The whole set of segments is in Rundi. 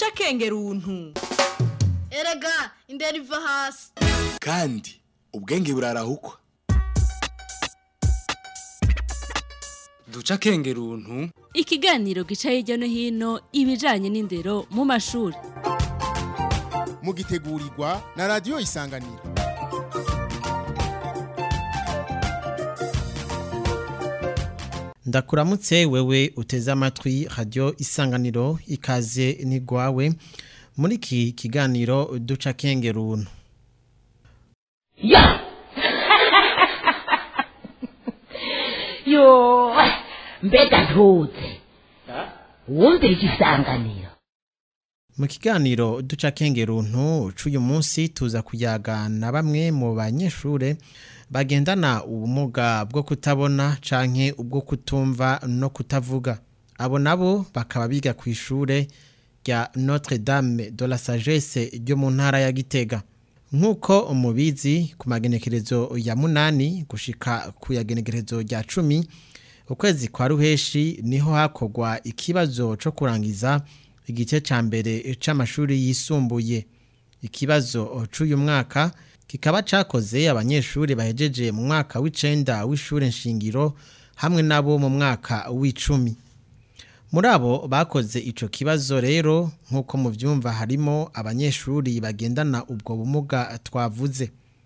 duca akenge runtu erega indera iva hasi kandi ubwenge burarahukwa duca akenge runtu ikiganiro gica hirya no hino ibijanye n'indero mu mashuri mugitegurirwa na radiyo isanganiro ndakuramutse wewe uteze amatwi radiyo isanganiro ikaze nigwawe muri iki kiganiro duca akenge runtu ya yo mbega ntuze wumvira igisanganiro mu kiganiro duca akenge runtu c'uyu munsi tuza kuyaga na bamwe mu banyeshure bagendana ubumuga bwo kutabona canke ubwo kutumva no kutavuga abo nabo bakaba biga ku ishure rya Notre Dame de la Sagesse ryo mu ntara ya Gitega nk'uko umubizi ku magenekerezo ya munani gushika ku yagenekerezo rya cumi ukwezi kwa ruheshi niho hakorwa ikibazo co kurangiza igice ca mbere c'amashuri yisumbuye ikibazo c'uyu mwaka kikaba cakoze abanyeshuri bahejeje mu mwaka w'icenda w'ishure nshingiro hamwe nabo mu mwaka w'icumi muri abo bakoze ico kibazo rero nk'uko muvyumva harimo abanyeshuri bagendana ubwo bumuga twavuze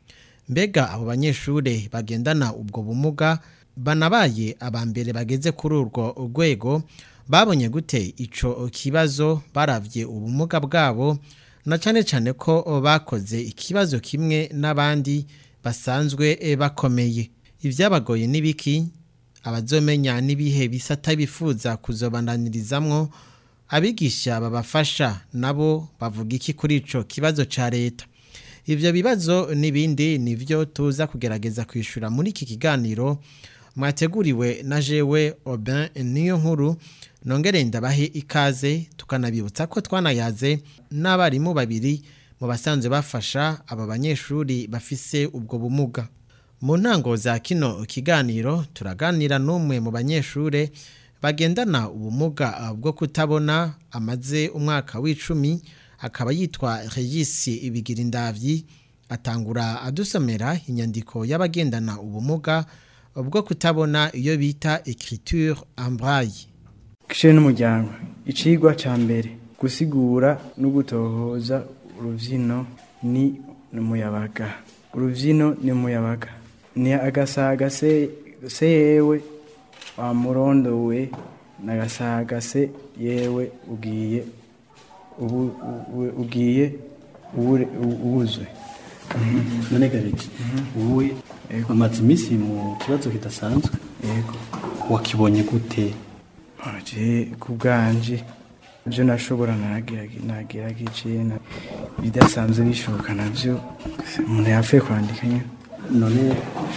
mbega abo banyeshuri bagendana ubwo bumuga banabaye abambere bageze kuri urwo rwego babonye gute ico kibazo baravye ubumuga bwabo na cane cane ko bakoze ikibazo kimwe n'abandi basanzwe bakomeye ivyabagoye n'ibiki abazomenya n'ibihe bisata bifuza kuzobananirizamwo abigisha babafasha nabo bavuga iki kuri ico kibazo ca leta ivyo bibazo n'ibindi nivyo tuza kugerageza kwishura muri iki kiganiro mwateguriwe na jewe Aubin niyo nkuru nongere ndabahe ikaze tukanabibutsa ko twanayaze n'abarimu babiri mu basanzwe bafasha aba banyeshuri bafise ubwo bumuga mu ntango za kino kiganiro turaganira n'umwe mu banyeshure bagendana ubumuga bwo kutabona amaze umwaka w'icumi akaba yitwa regisi ibigirindavyi atangura adusomera inyandiko y'abagendana ubumuga bwo kutabona iyo bita écriture en braille kishe n'umuryango icigwa ca mbere gusigura no gutohoza uruvyino ni umuyabaga uruvyino ni umuyabaga ni agasaga se se yewe wamurondowe n'agasaga se yewe ugiye ubu ubu- ugiye ubure- ubuzwe none gabiki wowe umaze iminsi mu kibazo kidasanzwe yego wakibonye gute aje ku bwanje ibyo nashobora nagerageje na- ibidasanzwe bishoboka navyo umuntu yapfuye kwandika nyine none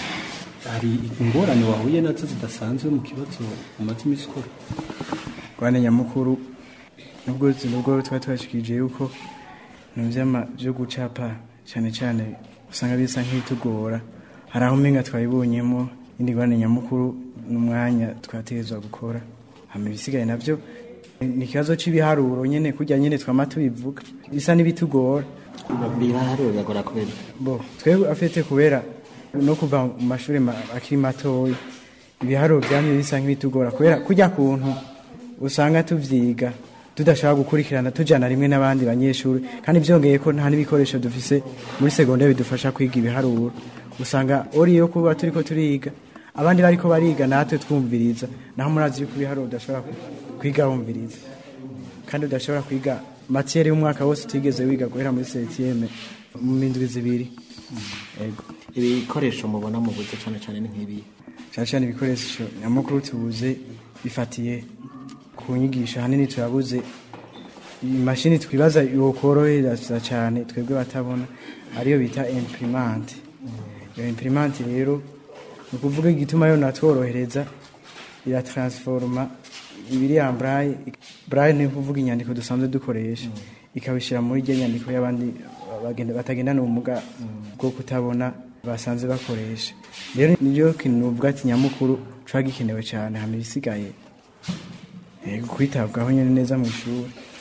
hari ingorane wahuye nazo zidasanzwe mu kibazo umaze iminsi ukora rwanda nyamukuru nubwo nubwo tuba twashikije yuko ibintu vy'ama- vyo gucapa cyane cyane usanga bisa nk'ibitugora hari aho umenga twabibonyemo indi rwanda nyamukuru n'umwanya twategerezwa gukora hama ibisigaye navyo ni ikibazo c'ibiharuro nyene kurya nyene twama tubivuga bisa n'ibitugora biraharuro biragora kubera bo twebwe afite kubera no kuva mu mashuri ma- akiri matoya ibiharuro byamye bisa nk'ibitugora kubera kujya kuntu usanga tuvyiga tudashobora gukurikirana tujana rimwe n'abandi banyeshuri kandi byongeye ko nta n'ibikoresho dufise muri segonderi bidufasha kwiga ibiharuro usanga ori yo kuba turiko turiga abandi bariko bariga natwe twumviriza naho murazi yuko ibiharuro udashobora ku- kwiga wumviriza kandi udashobora kwiga matiyeri y'umwaka wose utigeze wiga guhera muri setiyeme mu mindwi zibiri ego ibikoresho mubona mu buze cyane cyane ni nk'ibi cyane cyane ibikoresho nyamukuru tubuze bifatiye ku nyigisho ahanini turabuze imashini twibaza yokorohereza cyane twebwe batabona ariyo bita imprimante iyo imprimante rero ni ukuvuga igituma yo natworohereza irataransforoma ibiri ya braille braille ni ukuvuga inyandiko dusanzwe dukoresha ikabishyira muri rya nyandiko y'abandi bagenda- batagendana ubumuga bwo kutabona basanze bakoresha rero niyo kintu nuvuga ati nyamukuru cuba gikenewe cyane hama ibisigaye yego kwitabwaho nyine neza mu ishuri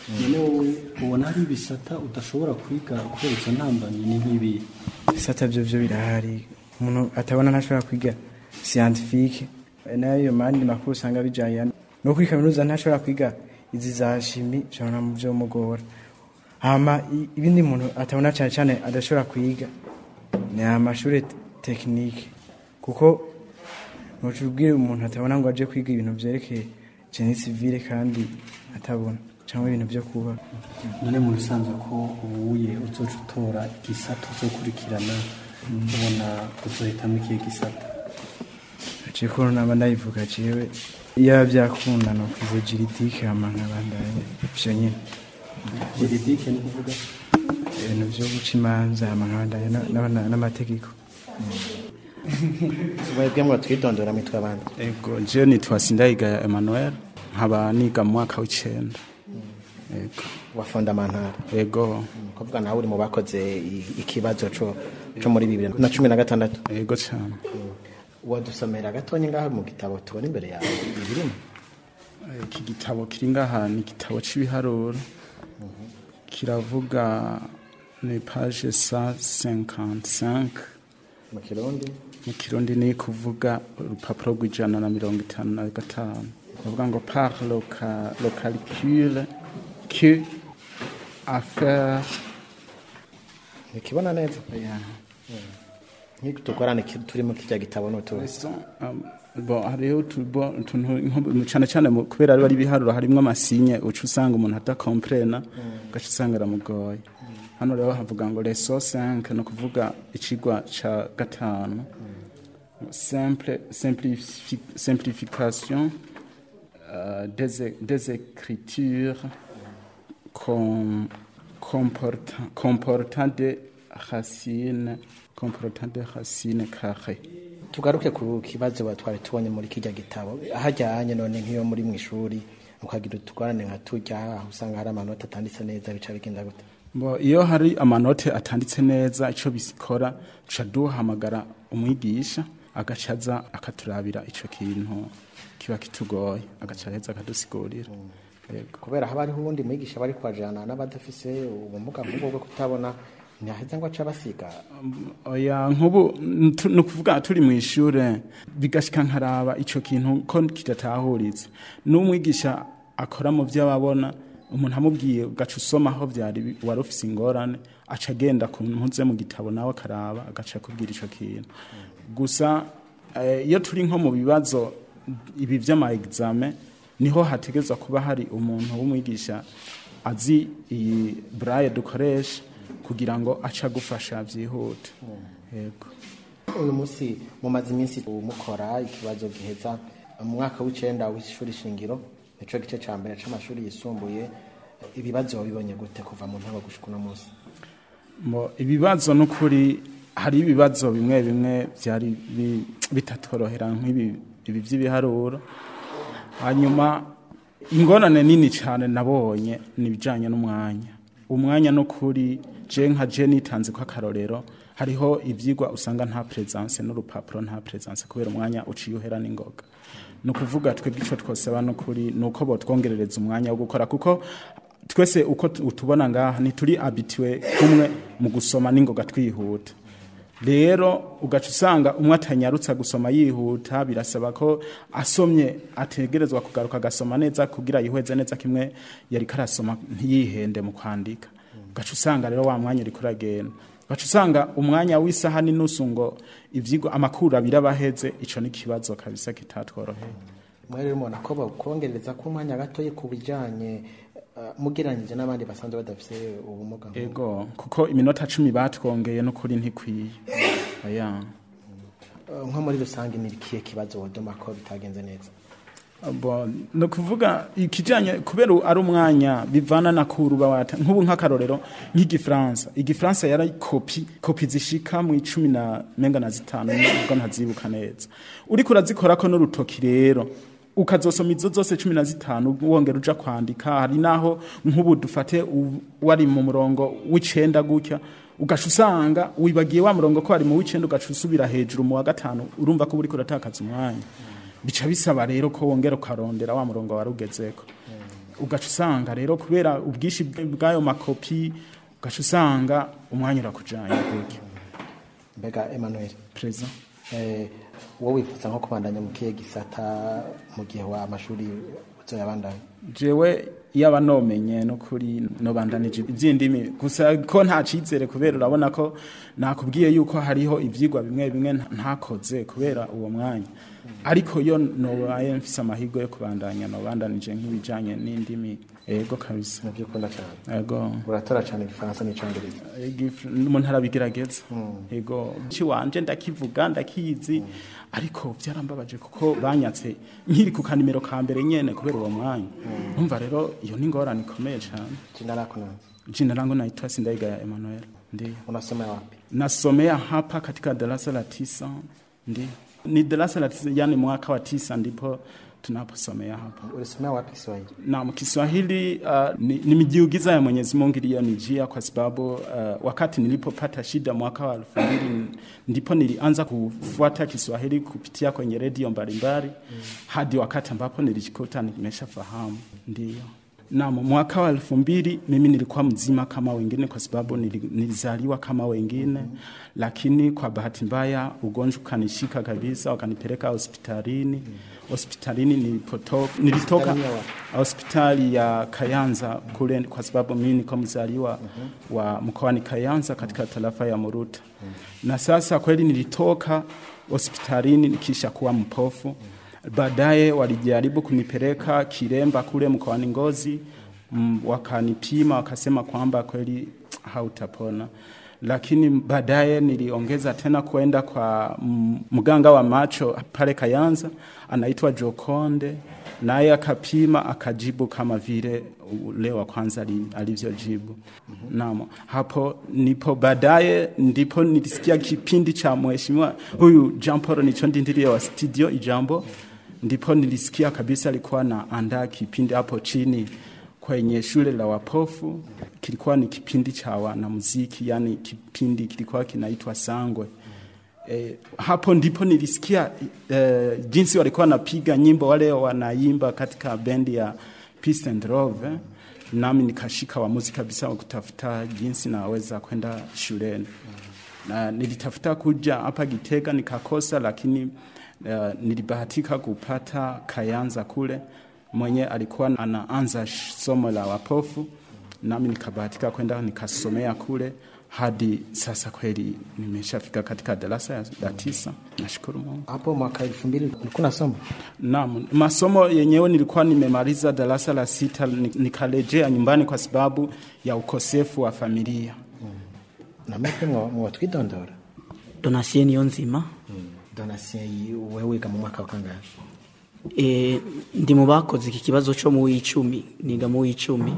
none wowe ubona hari ibisata udashobora kwiga kubera izo ntambamyi ni nk'ibi ibisata byo byo birahari umuntu atabona ntashobora kwiga scientifique nayo mandi makuru usanga bijanye no kuri kaminuza ntashobora kwiga izi za shimi bishobora mu byo mugora hama i- ibindi muntu atabona cyane cyane adashobora kwiga ni amashuri tekinike kuko ntucubwire umuntu atabona ngo aje kwiga ibintu byerekeye geni civile kandi atabona cyangwa ibintu byo kuba none mu bisanzwe ko ubuye uzoca utora igisata uzokurikirana ubona uzohitamo ikihe gisata aciye ko naba ndayivuga jewe iyo byakunda no kwize juridike hama nkabandanya ivyo nyene juridike ni kuvuga ibintu vyo guca imanza hama nkabandanya na- na- n'amategeko mwebwe ngo twidondora mitwe abandi Ego, je nitwa Sindayigaya Emmanuel, nkaba niga mu mwaka w'icenda. Ego. wa fondamantara Ego. kuvuga nawe uri mu bakoze i- ikibazo co co muri bibiri na cumi na gatandatu Ego cyane. wadusomera gatonya ngaho mu gitabo tubona imbere yawe ibirimo Iki gitabo kiri ngaha ni igitabo c'ibiharuro. Kiravuga ni page 155 mu kirundi mu kirundi ni kuvuga urupapuro rw'ijana na mirongo itanu na gatanu kuvuga ngo par le, ca, le calcul que à faire ntikibona neza yeah. nk'iko tukorane ki- turi mu kirya gitabo n'utu Um, bon hariho utubo- utuntu nko- cyane cyane mu- kubera ari ibiharuro harimwo amasinye uca usanga umuntu adakomprena ugaca usanga aramugoye hano rero havuga ngo leso 5 ni ukuvuga ikigwa ca gatanu simple simplifi- simplification euh, des, é- des écritures com, comportant, comportant des racines comportant des racines carrées tugaruke ku kibazo ba- twari tubonye muri kirya gitabo hajyanye none nk'iyo muri mu ishuri ukagira utugorane nka turya aho usanga hari amanota atanditse neza bica bigenda gute Bo, iyo hari amanote atanditse neza icyo bikora duca duhamagara umwigisha agaca aza akaturabira icyo kintu kiba kitugoye agaca aheza akadusigurira Yego. kubera haba hariho ubundi mwigisha bari kwajana n'abadafise ubumuga nk'ubwo bwo kutabona ntihaheza ngo aca basiga oya nk'ubu n- tu- ni ukuvuga turi mu ishure bigashika nkaraba icyo kintu ko kidatahuritse n'umwigisha akora mu byo ababona umuntu amubwiye ugaca usoma aho byari bi- wari ufise ingorane aca agenda ku mpuze mu gitabo nawe akaraba agaca akubwira icyo kintu gusa eh, iyo turi nko mu bibazo ibi by'ama examen niho hategezwa kuba hari umuntu w'umwigisha azi iyi braille dukoresha kugira ngo ace agufasha byihute yego uyu munsi mumaze iminsi mukora ikibazo giheza mu mwaka w'icenda w'ishuri shingiro nico gice ca mbere c'amashuri yisumbuye ibibazo wabibonye gute kuva mu ntango gushika uno munsi Mo, ibibazo n'ukuri hari ibibazo bimwe bimwe byari bi- bitatworohera nk'ibi ibi by'ibiharuro hanyuma ingorane nini cyane nabonye ni ibijyanye n'umwanya umwanya n'ukuri je nka je nitanze ko akarorero hariho ibyigwa usanga nta presence n'urupapuro nta presence kubera umwanya uciye uhera n'ingoga ni ukuvuga twebwe icyo twosaba n'ukuri ni uko botwongerereza umwanya wo gukora kuko twese uko tu- utubona ngaha ntituri abitiwe kumwe mu gusoma n'ingoga twihuta rero ugaca usanga umwe atanyarutsa gusoma yihuta birasaba ko asomye ategerezwa kugaruka agasoma neza kugira yihweze neza kimwe yari karasoma ntiyihende mu kwandika ugaca usanga rero wa mwanya uriko uragenda ugaca usanga umwanya w'isaha n'inusu ngo ivyigwa amakuru abiri abaheze ico ni ikibazo kabisa kitatworoheye mwe rero mubona ko bakongereza ko umwanya gatoye ku bijanye uh, mugereranyije n'abandi basanzwe badafise ubumuga nk'ubwo. ego kuko iminota cumi batwongeye n'ukuri ntikwiye aya Uh, nko muri rusange ni ikihe kibazo wodoma ko bitagenze neza Bo, ni ukuvuga ikijyanye kubera ari umwanya bivana na kuruba wata nk'ubu nk'akarorero nk'igifaransa igifaransa yari kopi kopi zishika mu icumi na menga na zitanu nubwo ntazibuka neza uriko urazikora ko n'urutoki rero ukazosoma izo zose cumi na zitanu wongera uja kwandika hari naho nk'ubu dufate u- wari mu murongo w'icenda gutya ugaca usanga wibagiye wa murongo ko wari mu w'icenda ugaca usubira hejuru mu wa gatanu urumva ko uriko uratakaza umwanya bica bisaba rero ko wongera ukarondera wa murongo wari ugezeko ugaca usanga rero kubera ubwinshi bw- bw'ayo makopi ugaca usanga umwanya urakujanye gutyo mbega Emmanuel perezida eh wowe wifuza nko kubandanya mu kihe gisata mu gihe wa amashuri uzoyabandanya jewe yaba nomenye no kuri nobandanije iby'indimi gusa ko nta cizere kubera urabona ko nakubwiye yuko hariho ivyigwa bimwe bimwe nta- ntakoze kubera uwo mwanya ariko yo nobaye mfise amahirwe yo kubandanya nobandanije nk'ibijanye n'indimi ego kabisa navyo ukunda cyane ego uratora cyane igifaransa n'icongereza Igif- umuntu arabigerageza ego ci wanje ndakivuga ndakizi ariko byarambabaje kuko banyatse nkiri ku kanimero ka mbere nyene kubera uwo mwanya umva rero iyo ni ingorane ikomeye cyane jina lako nani jina langu naitwa Sindaigaya Emmanuel ndio unasoma wapi nasomea hapa katika darasa la tisa ndio ni darasa la tisa yani mwaka wa tisa ndipo tunaposomea hapa ulisomea wapi Kiswahili Naam, Kiswahili uh, ni, ni mijiugiza ya Mwenyezi Mungu iliyonijia kwa sababu uh, wakati nilipopata shida mwaka wa elfu mbili ndipo nilianza kufuata Kiswahili kupitia kwenye redio mbalimbali mm. hadi wakati ambapo nilijikuta nimeshafahamu ndio. Naam, mwaka wa elfu mbili mimi nilikuwa mzima kama wengine kwa sababu nili- nilizaliwa kama wengine mm. lakini kwa bahati mbaya ugonjwa ukanishika kabisa, wakanipeleka hospitalini mm. hospitalini nilipotoka, nilitoka Hospitali ya wapi? hospitali ya Kayanza kule, kwa sababu mimi niko mzaliwa wa mkoani Kayanza katika tarafa ya Muruta na sasa kweli nilitoka hospitalini nikisha kuwa mpofu. Baadaye walijaribu kunipeleka Kiremba kule mkoani Ngozi, mm, wakanipima wakasema kwamba kweli hautapona lakini baadaye niliongeza tena kwenda kwa mm, mganga wa macho pale Kayanza anaitwa Jokonde, naye akapima akajibu kama vile ule wa kwanza ali- alivyojibu. Naam, hapo nipo baadaye ndipo nilisikia kipindi cha mheshimiwa huyu Jean Paul Nichondi ndiye wa studio Ijambo, ndipo nilisikia kabisa alikuwa na andaa kipindi hapo chini kwenye shule la wapofu kilikuwa ni kipindi cha wanamuziki, yani kipindi kilikuwa kinaitwa Sangwe. E, hapo ndipo nilisikia e, jinsi walikuwa wanapiga nyimbo wale wanaimba katika bendi ya Peace and Love eh. Nami nikashika wamuzi kabisa wa kutafuta jinsi naweza kwenda shuleni na nilitafuta kuja hapa Gitega nikakosa, lakini uh, nilibahatika kupata Kayanza kule mwenye alikuwa anaanza sh- somo la wapofu, nami nikabahatika kwenda nikasomea kule hadi sasa. Kweli nimeshafika katika darasa ya la tisa, nashukuru Mungu. hapo mwaka 2000 ulikuwa unasoma Naam, masomo yenyewe nilikuwa nimemaliza darasa la sita, ni- nikarejea nyumbani kwa sababu ya ukosefu wa familia. na mpe mwatwidondora donasiyo niyo nzima donasiyo wewe wiga mu mwaka wa kangahe e, ndi mu bakoze iki kibazo cyo mu w'icumi niga mu w'icumi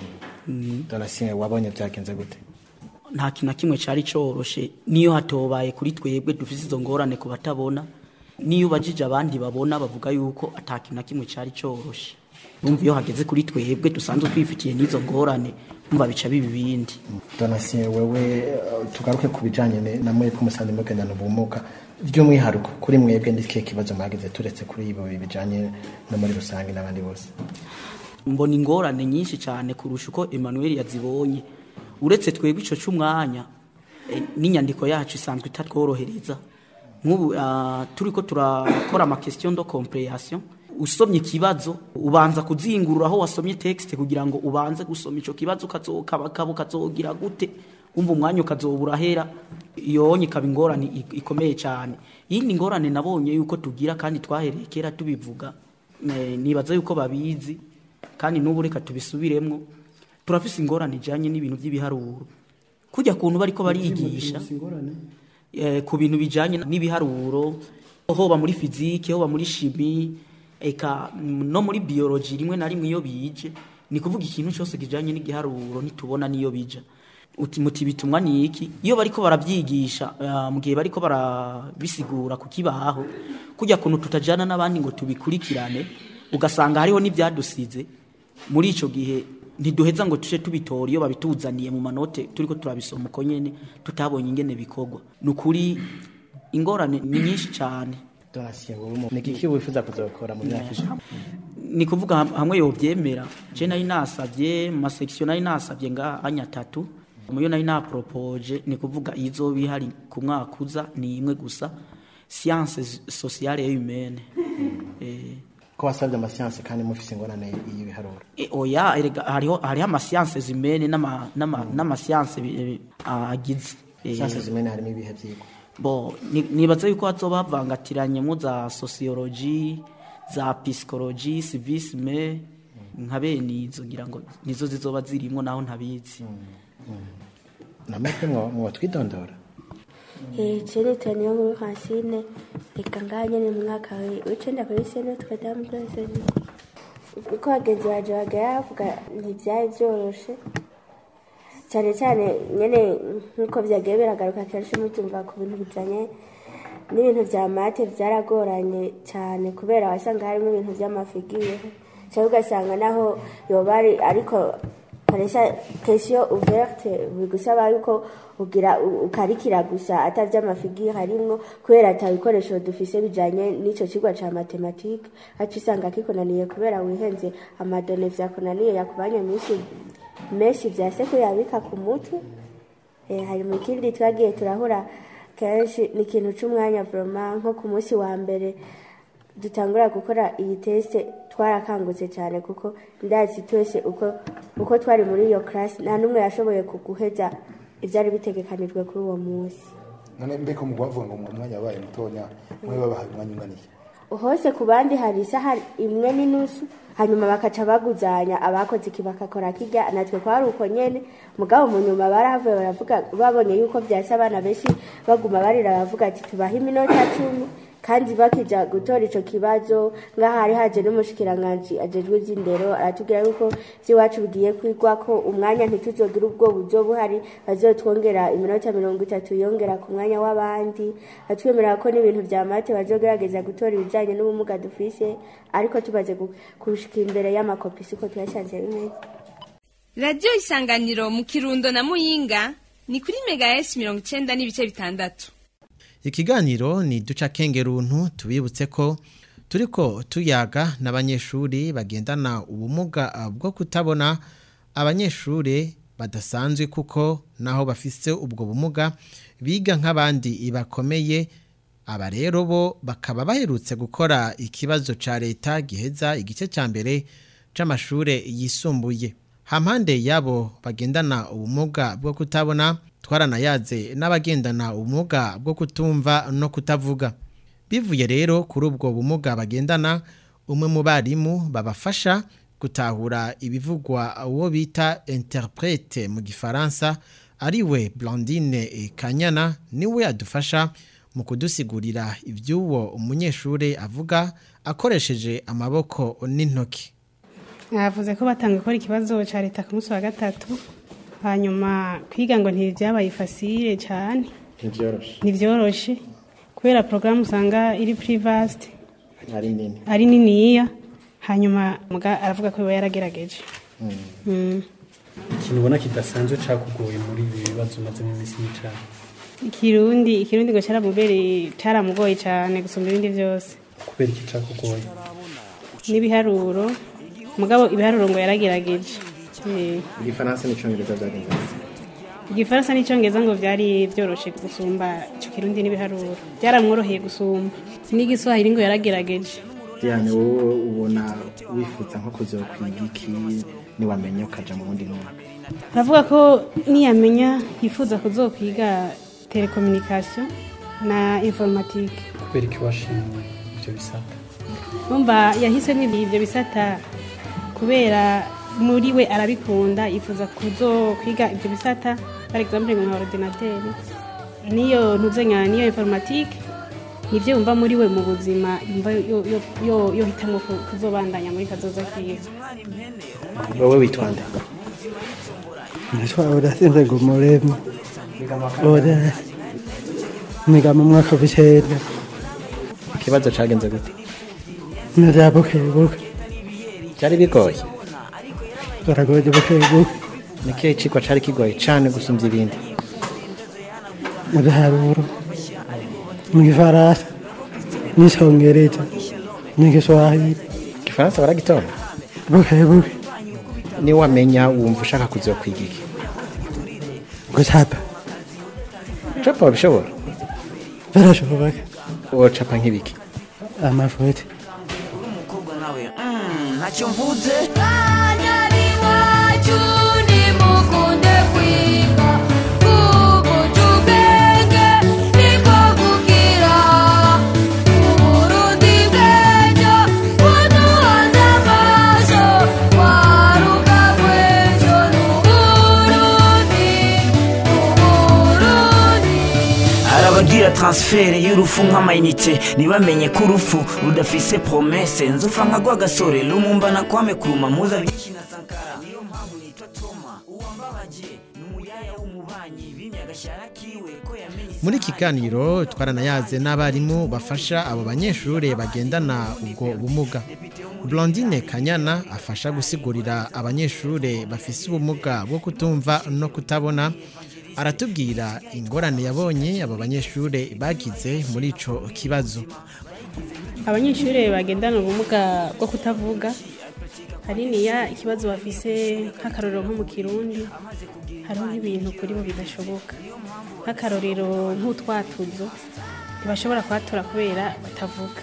donasiyo wabonye byagenze gute nta kintu na kimwe cyari cyoroshe niyo hatobaye kuri twebwe dufite izo ngorane ku batabona niyo ubajije abandi babona bavuga yuko ata kintu na kimwe cyari cyoroshe bumva iyo hageze kuri twebwe dusanzwe twifitiye n'izo ngorane bumva bica biba ibindi donasiyo wewe eh, tugaruke ku bijyanye ne- na mwe k'umusanzu mugendana ubumuga by'umwihariko kuri mwebwe n'ikihe kibazo mwagize turetse kuri ibo bijyanye no muri rusange n'abandi bose mbona ingorane nyinshi cyane kurusha uko Emmanuel yazibonye uretse twebwe icyo cy'umwanya eh, n'inyandiko yacu isanzwe itatworohereza nk'ubu ah, turi ko turakora amakestion de comprehension usomye ikibazo ubanza kuzingurura aho wasomye texte kugira ngo ubanze gusoma ico kibazo kazokaba kazogira gute umva umwanya ukazobura hera yonye ikaba ingorane ik- ikomeye cyane yindi ngorane nabonye yuko tugira kandi twahereye kera tubivuga eh, nibaza yuko babizi kandi n'ubu reka tubisubiremwo turafise ingorane ijanye n'ibintu by'ibiharuro kujya kuntu bariko barigisha eh, ku bintu bijanye n'ibiharuro hoba muri fizike hoba muri shimi eka mm, no muri biology rimwe na rimwe iyo bije ni kuvuga ikintu cyose kijanye n'igiharuro nitubona niyo bija uti muti bitumwa ni iki iyo bariko barabyigisha uh, mu gihe bariko barabisigura ku kibaho kujya kuntu tutajana n'abandi ngo tubikurikirane ugasanga hariho n'ibyadusize muri ico gihe ntiduheza ngo tuje tubitora iyo babituzaniye mu manote turiko turabisoma uko nyene tutabonye ingene bikorwa ni ukuri ingorane ni nyinshi cyane donasiyo wewe mu- ni iki wifuza kuzakora mu myaka ijana ni kuvuga ham- hamwe yovyemera je nari nasavye mu masection nari nasavye nga anya atatu muyo nari napropoje ni kuvuga izoba ihari ku mwaka uza ni imwe gusa sciences sociale et humaine eh ko wasabye amasiyanse kandi mufise ingorane y'ibiharuro E, oya erega hariho hariho amasiyanse zimene n'ama- n'ama- n'amasiyanse bi- bi- agize Eh, siyanse zimene harimo ibihe vyigwa bo ni- nibaza yuko hazoba havangatiranyemo za sociology za psychology civisme nka bene izo ngira ngo nizo zizoba zirimo naho ntabizi namwe mwo twidondora Chene tani yo muri Francine reka ngaha nyene mu mwaka w'icenda kuri sene tukajya mu kwezi uko bagenzi baje bagera bavuga ntivyari vyoroshe cyane cyane nyene nk'uko vyagiye biragaruka kenshi mutumva ku bintu bijanye n'ibintu vya mate vyaragoranye cyane kubera wasanga harimo ibintu vy'amafigire cyangwa ugasanga naho yoba ari ariko paresha question ouverte bigusaba yuko ugira u- ukarikira gusa atavye amafigire harimwo kubera ata bikoresho dufise bijanye n'ico cigwa ca matematike aca usanga kikunaniye kubera wihenze amadone vyakunaniye yakubanya menshi menshi vyase kuyabika ku mutwe Eh, hanyuma ikindi twagiye turahura kenshi ni ikintu c'umwanya vraiment nko ku munsi wa mbere dutangura gukora iyi teste twarakangutse cyane kuko ndazi twese uko uko twari muri iyo class nta n'umwe yashoboye kuguheza ivyari bitegekanijwe kuri uwo munsi none mbeko mu bavuga ngo mu mwanya wabaye mutonya mwe babahaye umwanya unganiye hose ku bandi hari isaha imwe n'inusu hanyuma bakaca baguzanya abakoze iki bakakora kirya natwe kwari uko nyene mugabo mu nyuma barahavuye baravuga babonye yuko vyase abana benshi baguma barira baravuga ati tubahe iminota cumi kandi bakija gutora ico kibazo ngaha hari haje n'umushikiranganji ajejwe ivy'indero aratubwira yuko vy'iwacu bigiye kwigwa ko umwanya ntituzogira ubwo buzo buhari bazotwongera iminota mirongo itatu yongera ku mwanya w'abandi atwemerera ko n'ibintu vya mate bazogerageza gutora ibijanye n'ubumuga dufise ariko tumaze gu- kushika imbere y'amakopi siko tuyashanze bimeze radiyo isanganiro mu kirundo na muyinga ni kuri mega esi mirongo icenda n'ibice bitandatu ikiganiro ni duca kengeruntu tubibutse ko turiko tuyaga n'abanyeshuri bagendana ubumuga bwo kutabona abanyeshuri badasanzwe kuko naho bafise ubwo bumuga biga nk'abandi bakomeye aba rero bo bakaba baherutse gukora ikibazo ca leta giheza igice ca mbere c'amashure yisumbuye hampande yabo bagendana ubumuga bwo kutabona twaranayaze n'abagendana ubumuga bwo kutumva no kutavuga bivuye rero kuri ubwo bumuga bagendana umwe mu barimu babafasha gutahura ibivugwa uwo bita interprete mu gifaransa ariwe Blandine Kanyana niwe adufasha mu kudusigurira iby'uwo umunyeshuri avuga akoresheje amaboko n'intoki mwavuze ko batanga gukora ikibazo cya leta ku munsi wa gatatu hanyuma kwiga ngo ntibyabaye fasire cyane ntibyoroshe ntibyoroshe kubera porogaramu usanga iri purivasite ari nini ari niniya hanyuma muga aravuga ko biba yaragerageje Mm. ikintu ubona kidasanzwe cakugoye muri ibi bibazo umazemo iminsi n'icana ikirundi ikirundi ngo cyaramubereye cyaramugoye cyane gusumba ibindi byose kubera iki cakugoye n'ibiharuro mugabo ibiharuro ngo yaragerageje Eh, igifaransa n'icyongereza byagenze neza igifaransa n'icyongereza ngo byari byoroshe gusumba icyo kirundi n'ibiharuro byaramworoheye gusumba n'igiswahili ngo yaragerageje diane wowe ubona wifuza nko kuzokwiga iki niwamenya ukaja mu wundi mwaka aravuga ko niyamenya yifuza kuzokwiga telekominikasiyo na informatike kubera iki washimye ivyo bisata numva yahisemo ibyo bisata kubera muri we arabikunda yifuza kuzo kwiga ibyo bisata par exemple nka ordinateri niyo ntuzenya niyo informatike nivyo yumva muri we mu buzima yumva yo- yo- yo- yohitamwo ku- kuzobandanya muri kazoza kiwe wowe witwande Nitwa Odasinze Ngumurema. Oda. Niga mu mwaka w'icenda. ikibazo cagenze gute Nirya bukebuke. byari bigoye Baragoye bukebuke. nikihe cigwa cari kigoye cane gusumvya ibindi Mu biharuro. Mu gifaransa. N'icongereza. N'igiswahili. igifaransa baragitora buke buke niwe wamenya wumva ushaka kuzokwiga iki gucapa capa wabishobora birashoboka wocapa nk'ibiki amafoto ntacyo mvuze hari abagira transfert y'urufu nk'amayinite ntibamenye ko urufu rudafise promese nzofa nka rwagasore rumumbana kwame kuruma muza byinshi na sankara niyo mpamvu nitwa toma uwambabaje ni umuyaya w'umubanyi bimye agashara kiwe ko yamenye muri iki kiganiro twaranayaze n'abarimu bafasha abo banyeshuri bagendana ubwo bumuga blondine kanyana afasha gusigurira abanyeshuri bafise ubumuga bwo kutumva no kutabona aratubwira ingorane yabonye abo banyeshuri bagize muri ico kibazo abanyeshuri bagendana ubumuga bwo kutavuga haniniya ikibazo bafise nk'akarorero nko mu kirundi hariho nk'ibintu kuri bo bidashoboka nk'akarorero nk'utwatuzo ntibashobora kuhatora kubera batavuga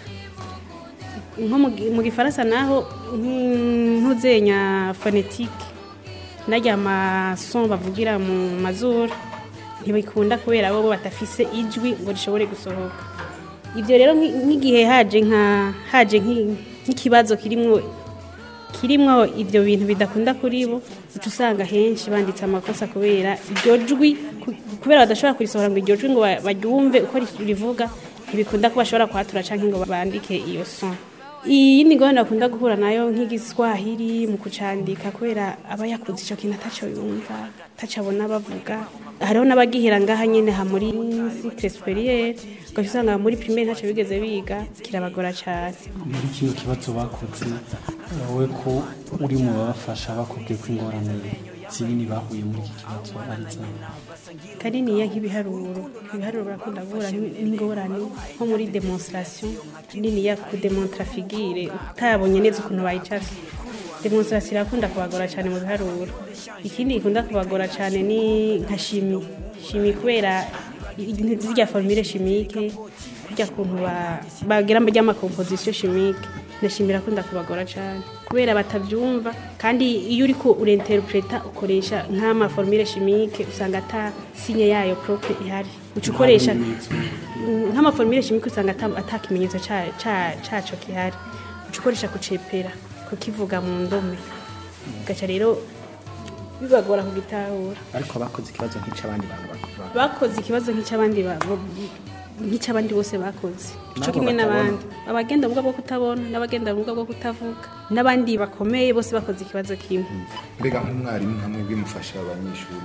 nko mu gi- mu gifaransa naho nk'in- ntuzenya fonetike narya amason bavugira mu mazuru ntibikunda kubera bo bo batafise ijwi ngo rishobore gusohoka ibyo rero nk'i- nk'igihe haje nka haje nk'i- nk'ikibazo kirimwo kirimwo ibyo bintu bidakunda kuri bo uca usanga henshi banditse amakosa kubera iryo jwi ku- kubera badashobora kurisohora ngo iryo jwi ngo ba- baryumve uko ri- rivuga ntibikunda ko bashobora kuhatura cyangwa ngo bandike iyo son iyindi ngorane bakunda guhura nayo nk'igiswahili mu kucandika kubera aba yakuze icyo kintu atacyo yumva atacyo abona bavuga hariho n'abagihera ngaha nyine ha muri cycle superieur ugaca usanga muri primaire ntacyo bigeze biga kirabagora cyane muri kino kibazo bakoze wowe ko uri mu babafasha bakubwiye ko ingorane zinini bahuye muri iki kibazo ari zawe kaniniya nk'ibiharuro ibiharuro birakunda guhura n- n'ingorane nko muri demonstration niniya kudemontra figire utabonye neza ukuntu bayicasa demonstration irakunda kubagora cyane mu biharuro ikindi gikunda kubagora cyane ni nka shimi shimi kubera i- zirya formule chimique kurya kuntu ba- bagira ry'amakomposition chimique na shimi irakunda kubagora cyane kubera batabyumva kandi iyo uri ko urinterpreta ukoresha nk'amaformule chimique usanga ata sinye yayo propre ihari uca ukoresha Mm, nk'amaformule chimique usanga ata- ata kimenyetso ca- ca- caco gihari uca ukoresha kucepera kukivuga mu ndome ugaca rero bibagora kugitahura ariko bakoze ikibazo nk'icy'abandi bantu bakora bakoze ikibazo nk'icy'abandi ba- bo- nk'icy'abandi bose bakoze ico Nabo kimwe batabona. n'abandi abagenda ubumuga bwo kutabona n'abagenda ubumuga bwo kutavuga n'abandi bakomeye bose bakoze ikibazo kimwe mbega nk'umwarimu hamwe bimufasha abanyeshuri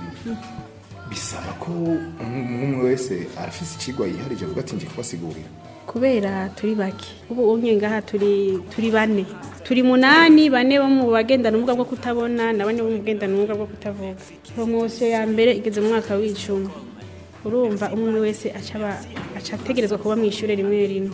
bisaba ko umwe wese arafise ikigwa yiharije avuga ati ngiye kubasigurira kubera turi bake ubu unye ngaha turi turi bane turi munani bane bo mu bagendana ubumuga bwo kutabona na bane bo mu bagendana ubumuga bwo kutavuga promosiyo ya mbere igeze mu mwaka w'icumi urumva umwe umwe wese aca aba- aca ategerezwa kuba mu ishuri rimwe rimwe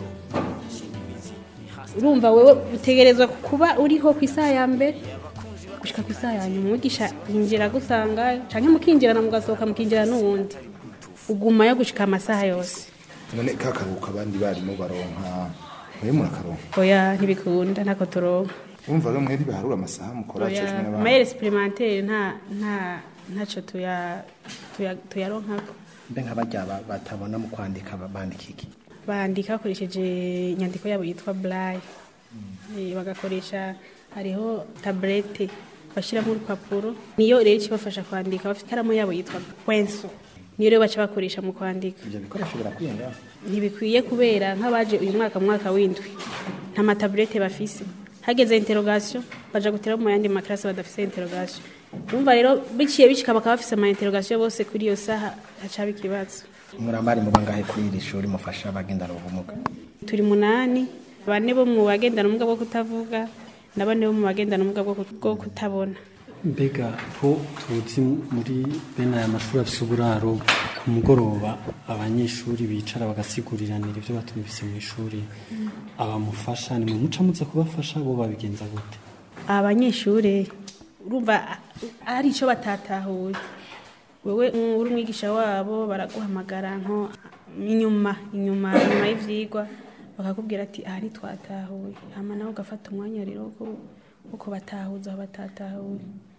urumva wewe utegerezwa kuba uriho ku isaha ya mbere gushika ku isaha ya nyuma umwigisha yinjira agusanga canke mukinjirana mugasohoka mukinjira n'uwundi ugumayo gushika amasaha yose none ka karuhuko abandi barimo baronka mwe murakaronka oya ntibikunda ntako turonka wumva rero mwe ntibaharura amasaha mukora cyo kimwe n'abandi amayeri superimantere nta nta ntacyo tuya tuya- tuyaronkako mbe nk'abajya ba- batabona mu kwandika ba- bandika iki bandika bakoresheje inyandiko yabo yitwa burayi bagakoresha hariho taburete bashyiramo urupapuro niyo rero ikibafasha kwandika bafite ikaramu yabo yitwa kwenso niyo rero baca bakoresha mu kwandika ibyo bikoresho birakwiye ngaho ntibikwiye kubera nk'abaje uyu mwaka mu mwaka w'indwi nta mataburete bafise hageze interogasiyo baja gutera mu yandi makarasi badafise interogasiyo urumva rero biciye bicika bakaba bafise ama interogasiyo bose kuri iyo saha hacaba ikibazo murambari mu bangahe kuri iri shuri mufasha abagendana ubumuga turi munani bane bo mu bagendana ubumuga bwo kutavuga na bane bo mu bagendana ubumuga bwo kut- bwo kutabona mbega ko tuzi muri bene aya mashuri afite uburaro ko ku mugoroba abanyeshuri bicara bagasigurirana ibyo batumvise mu ishuri abamufasha ni mu muca muze kubafasha bo babigenza gute abanyeshuri urumva ari icyo batatahuye wowe mm, uri umwigisha wabo baraguhamagara nko inyuma inyuma inyuma y'ivyigwa bakakubwira ati aha ntitwatahuye hama nawe ugafata umwanya rero wo- wo kubatahuza aho batatahuye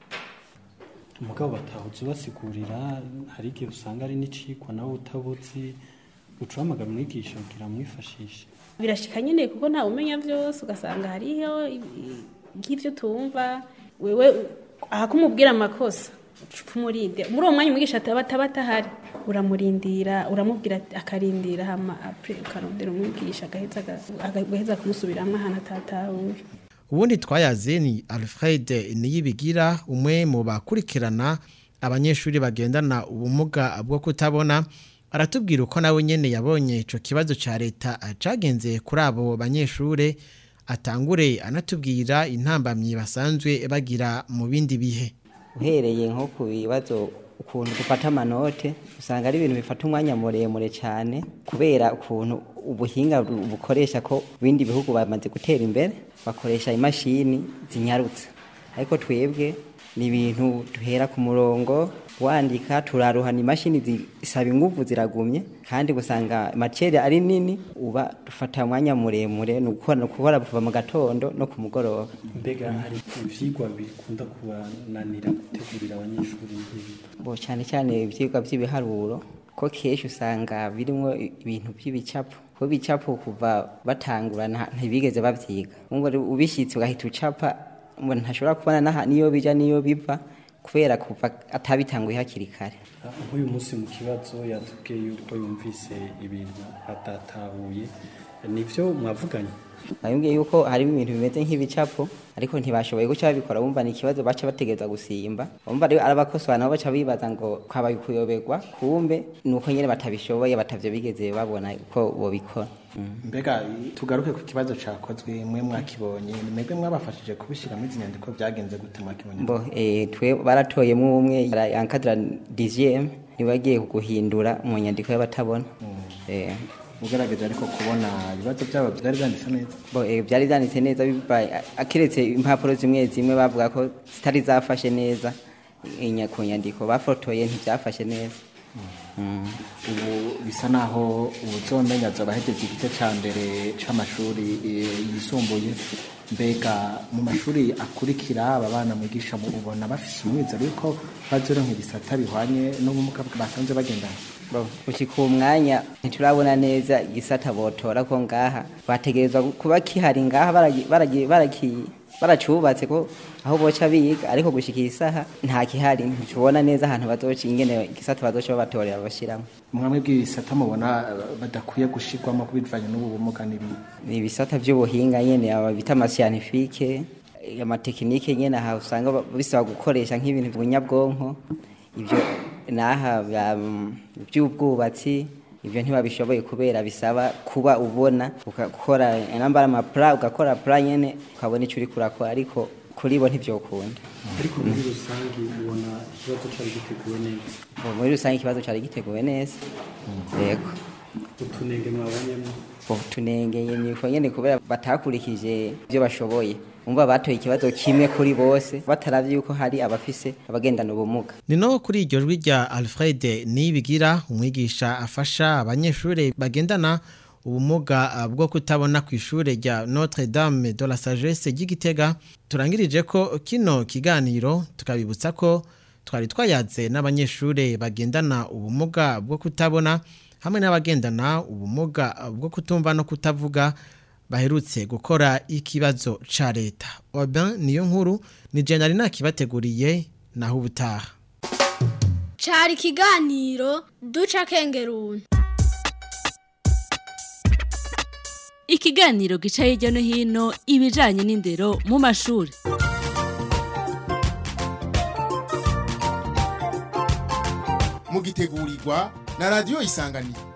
umugabo batahuze ubasigurira hari igihe usanga ari n'icikwa nawe utabuzi uca uhamagara umwigisha kugira mwifashishe birashika nyine kuko ntawe umenya byose ugasanga hariho ibi- nk'ivyo tumva wewe aha kumubwira amakosa uca umurinde muri uwo mwanya umwigisha ataba ataba atahari uramurindira uramubwira ati- akarindira hama apre ukarondera umwigisha agaheza aga- agaheza kumusubiramwo ahantu atatahuye ubundi twayaze ni alfred niyibigira umwe mu bakurikirana abanyeshuri bagendana ubumuga bwo kutabona aratubwira uko nawe nyene yabonye ico kibazo ca leta cagenze kuri abo banyeshure atangure anatubwira intambamyi basanzwe bagira mu bindi bihe uhereye nko ku bibazo ukuntu dufata amanote usanga ari ibintu bifata umwanya muremure cyane kubera ukuntu ubuhinga bu- bukoresha ko ibindi bihugu bamaze gutera imbere bakoresha imashini zinyarutse ariko twebwe ni ibintu duhera ku murongo wandika turaruhana imashini zisaba ingufu ziragumye kandi gusanga maceri ari nini uba dufata umwanya muremure ni ukukora ni ukukora kuva mu gatondo no ku mugoroba mbega hari ivyigwa bikunda kubananira gutegurira abanyeshuri nk'ibi bo cyane cyane ibyigwa by'ibiharuro ko kenshi usanga birimo ibintu by'ibicapo ko ibicapo kuva batangura nta- ntibigeze babyiga ngo ubishyitse ugahita ucapa ngo ntashobora kubona n'aha- niyo bija niyo biva kubera kuva atabitanguye hakiri kare nk'uyu munsi mu kibazo yatubwiye yuko yumvise ibintu atatahuye nivyo mwavuganye bayumviye yuko harimo ibintu bimeze nk'ibicapo ariko ntibashoboye guca babikora bumva ni ikibazo baca bategereza gusimba bumva rero arabakosora nabo baca bibaza ngo kwabaye kuyoberwa kumbe ni uko nyine batabishoboye batavyo bigeze babona uko bobikora mbega tugaruke ku kibazo cakozwe mwe mwakibonye ni mwebwe mwabafashije kubishyira muri izi nyandiko byagenze gute mwakibonye bo eh, twe baratoyemo umwe yankadira dixième niwe agiye guhindura mu nyandiko y'abatabona eh ugaragaje ariko kubona ibibazo byabo byari byanditse neza bo eh, byari byanditse neza bibaye akiretse impapuro zimwe zimwe bavuga ko zitari zafashe neza inya- ku nyandiko bafotoye ntibyafashe neza Mm. ubu bisa naho ubuzomenya abahejeje igice cya mbere c'amashuri eh, yisumbuye mbega mu mashuri akurikira aba bana mwigisha mu ubona bafise umwizero yuko bazoronka ibisata bihwanye n'ubumuga basanzwe bagendana Bo, gushika uwo mwanya ntiturabona neza igisata botora ko ngaha bategerezwa kuba kihari ngaha baragi- baragi- baraki- baracubatse ko aho boca biga ariko gushika iyi saha nta kihari ntitubona neza ahantu bazoca ingene igisata bazoca babatorera bashyiramo mwamwe bw'ibisata mubona eh, badakwiye gushirwamo kubivanye n'ubu bumuga n'ibi ni ibisata by'ubuhinga nyene aba bita amasiyanifike amatekinike nyene aha usanga ba- bisaba gukoresha nk'ibintu by'ubunyabwonko ibyo naha bya- by'ubwubatsi ibyo ntibabishoboye kubera bisaba kuba ubona ugakora nambara amapla ugakora pla nyene ukabona icyo uri kurakora ariko kuri bo ntibyokunda ariko muri rusange ubona ikibazo cari giteguwe neza Bo, muri rusange ikibazo cyari giteguwe neza yego utunenge mwabonyemo tunengeye ni uko nyene kubera batakurikije ibyo bashoboye umva batoye ikibazo kimwe kuri bose bataravye yuko hari abafise abagendana ubumuga ni no kuri iryo jwi rya alfred niyibigira umwigisha afasha abanyeshuri bagendana ubumuga ah, bwo kutabona ku ishuri rya notre dame de la sagesse ry'igitega turangirije ko kino kiganiro tukabibutsa ko twari twayaze n'abanyeshuri bagendana ubumuga bwo kutabona hamwe n'abagendana ubumuga bwo kutumva no kutavuga baherutse gukora ikibazo ca leta oben niyo nkuru ni je nari nakibateguriye naho ubutaha cari ikiganiro duca kengeruni ikiganiro gica hirya no hino ibijanye n'indero mu mashuri mugitegurirwa na radiyo isanganiro